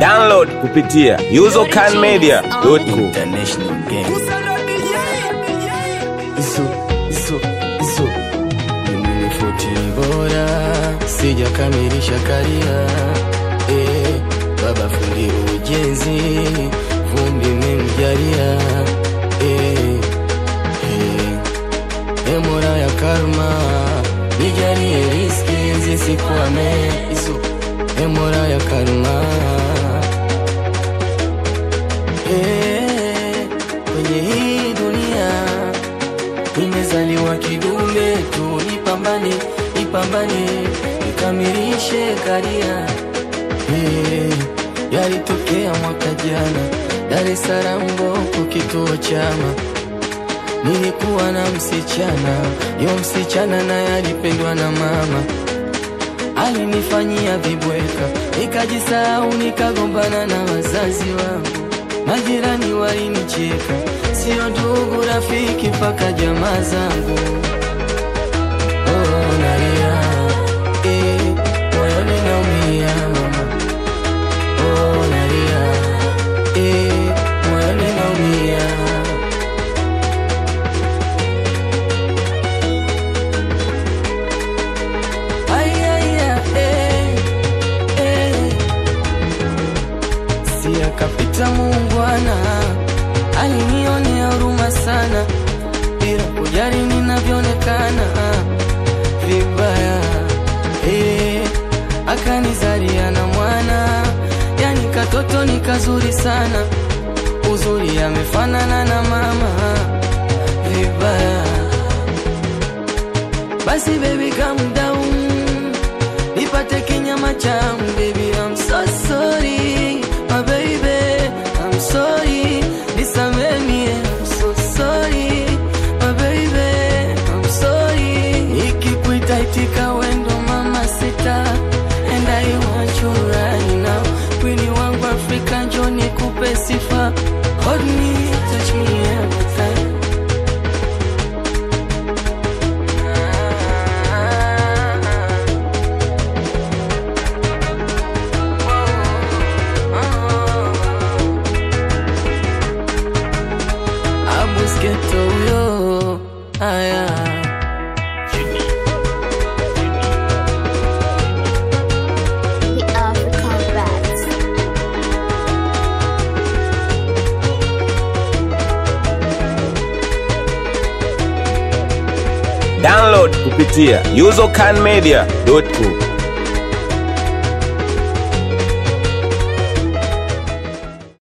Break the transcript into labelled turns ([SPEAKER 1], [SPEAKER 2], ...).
[SPEAKER 1] Download kupitia usercanmedia.com.
[SPEAKER 2] International game. Isu, isu, isu. Mimi ni futi bora, sijakamilisha karia. Eh, baba fundi ujenzi, fundi memjalia. Eh, eh. E mola ya karma, nijalie riski zisikwame. Isu, e mola ya karma. Eh, kwenye hii dunia nimezaliwa kidume tu, nipambane, nipambane, nikamilishe karia. Eh, yalitokea mwaka jana Dar es Salaam Mboko, kituo chama Nilikuwa na msichana, yo msichana naye alipendwa na mama alinifanyia vibweka, nikajisahau, nikagombana na wazazi wangu, majirani walinicheka, sio ndugu, rafiki, mpaka jamaa zangu. Oh, nalia, eh, moyoni naumia mama. Oh, nalia, eh, moyoni naumia. Ay, ay, ay, eh, eh. Si akapita muungwana, alinionea huruma sana, bila kujali ninavyoonekana vibaya. Eh, akanizalia na mwana, yani katoto ni kazuri sana, uzuri amefanana na mama vibaya. Basi baby calm down Nipate kinyama changu baby I'm so sorry My baby I'm sorry Nisameni I'm so sorry My baby I'm sorry Nikikuita itika wendo mama sita And I want you right now Kwini wangu Afrika njoo nikupe sifa Hold me, touch me every time Abusketo huyo haya
[SPEAKER 3] The African Rats.
[SPEAKER 1] Download kupitia usercanmedia.com.